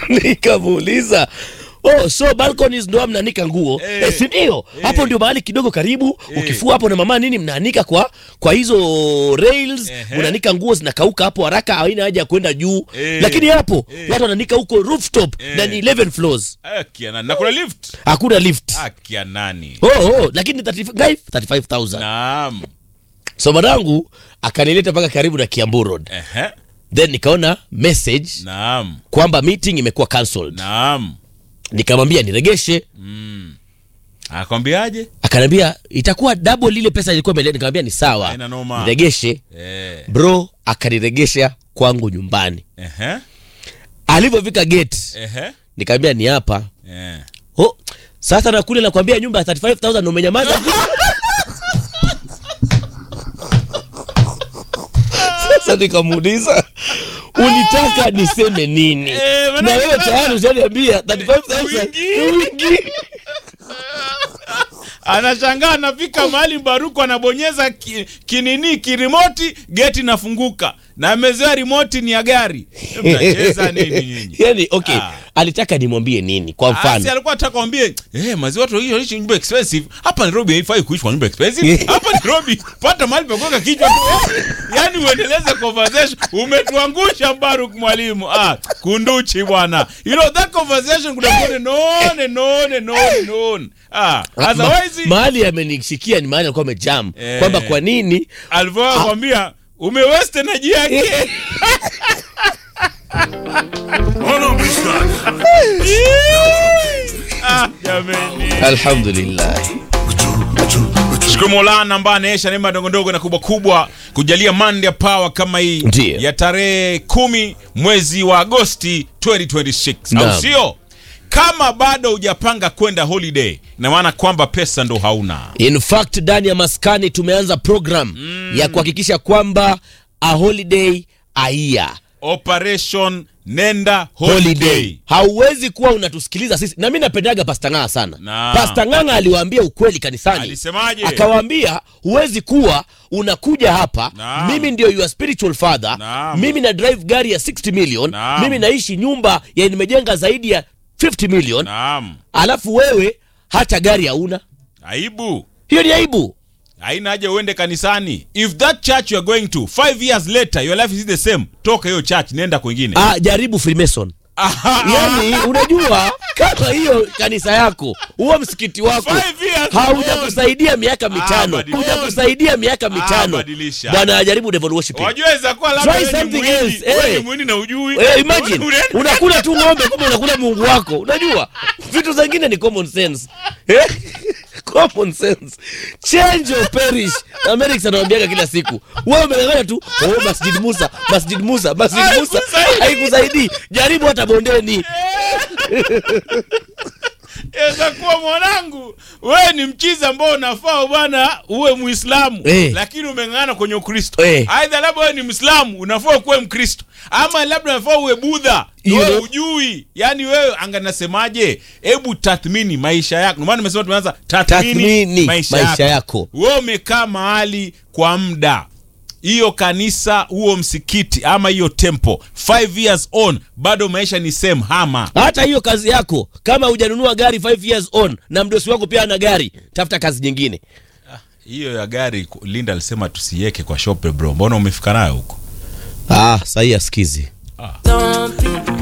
nikamuuliza Oh, so balconies ndo mnaanika nguo Eh. eh, si ndio? Hapo ndio mahali kidogo karibu ukifua hapo na mama nini mnaanika kwa kwa hizo rails Ehe. unaanika nguo zinakauka hapo haraka, haina haja ya kwenda juu Eh. lakini hapo Eh. watu wanaanika huko rooftop Eh. na ni 11 floors, Akia nani? Na kuna lift. hakuna lift. Akia nani? Oh, oh, lakini 35 35000 Naam. so madangu akanileta mpaka karibu na Kiambu Road, Ehe. then nikaona message Naam. kwamba meeting imekuwa cancelled. Naam. Nikamwambia niregeshe, Akwambiaje? akaniambia itakuwa double lile pesa ilikuwa imeleta. Nikamwambia ni sawa, Haina noma. niregeshe. Eh. Bro akaniregesha kwangu nyumbani. Ehe. Alivyofika gate Ehe. nikamwambia ni hapa. Eh. Oh, sasa na kule nakwambia nyumba ya 35000 na umenyamaza. Sasa nikamuuliza ulitaka niseme nini? Eh, na manake wewe tayari ushaniambia 35000 Wingi. ni wingi. Anashangaa anafika mahali Baruku anabonyeza ki, kinini kirimoti, geti inafunguka na amezoea remote ni ya gari. Mnacheza nini nyinyi? yani okay Ah. alitaka nimwambie nini kwa Asi mfano alikuwa anataka kwambie eh, maziwa watu wengi wanaishi nyumba expensive. Hapa Nairobi haifai kuishi kwa nyumba expensive. Hapa Nairobi pata mahali pa kuweka kichwa tu. Yaani uendeleze conversation. Umetuangusha Baruk mwalimu. Ah, kunduchi bwana. You know that conversation could have gone on and on and on and on. Ah, Ma- otherwise mahali amenishikia ni mahali alikuwa amejam Eh. kwamba kwa nini alivyoa kwambia umeweste energy yake. Ah, jameni. alhamdulillah Shukuru Mola ambaye anaesha neema ndogo ndogo na kubwa kubwa kujalia Monday Power kama hii Ndiyo. ya tarehe kumi mwezi wa Agosti 2026 au Naam. sio? Kama bado hujapanga kwenda holiday, ina maana kwamba pesa ndo hauna. in fact ndani ya maskani tumeanza program ya kuhakikisha kwamba a holiday aia Operation nenda holiday. holiday hauwezi kuwa unatusikiliza sisi na mi napendaga pasta ng'aa sana Na. pasta ng'ang'a aliwaambia ukweli kanisani Alisemaje? akawaambia huwezi kuwa unakuja hapa Naam. mimi ndio your spiritual father Naam. mimi na drive gari ya 60 million Naam. mimi naishi nyumba ya nimejenga zaidi ya 50 million Naam. alafu wewe hata gari hauna Aibu. hiyo ni aibu Haina haja uende kanisani. If that church you are going to, five years later your life is the same, toka hiyo church nenda kwingine. ah, jaribu freemason yani unajua kama hiyo kanisa yako huo msikiti wako Five years haujakusaidia miaka mitano badilisha. hujakusaidia miaka mitano badilisha. bwana ajaribu devil worshiping Wajua kuwa labda Try wewe ni something mwindi, else, wewe eh. ni mwindi na ujui. Eh, imagine Unaenda- unakula tu ng'ombe kumbe unakula mungu wako unajua vitu zingine ni common sense eh? common sense change or perish America anawambiaga kila siku wewe umeng'ang'ana tu oh, masjid Musa masjid Musa masjid Musa Haikusaidii. haikusaidii jaribu hata bondeni Yaweza kuwa mwanangu, wewe ni mchizi ambao unafaa bwana uwe Muislamu Eh. lakini umeng'ana kwenye Ukristo. Eh. Aidha labda wewe ni Muislamu unafaa kuwe Mkristo, ama labda unafaa uwe Budha You wewe know. ujui. Yaani wewe anga nasemaje? Hebu tathmini maisha yako. Ndio maana nimesema tumeanza tathmini, tathmini maisha, maisha yako. yako Wewe umekaa mahali kwa muda hiyo kanisa huo msikiti ama hiyo tempo 5 years on bado maisha ni same hama hata hiyo kazi yako kama hujanunua gari 5 years on na mdosi wako pia ana gari tafuta kazi nyingine hiyo ya gari linda alisema tusiweke kwa shope bro mbona umefika nayo huko ah sahii asikizi Don't be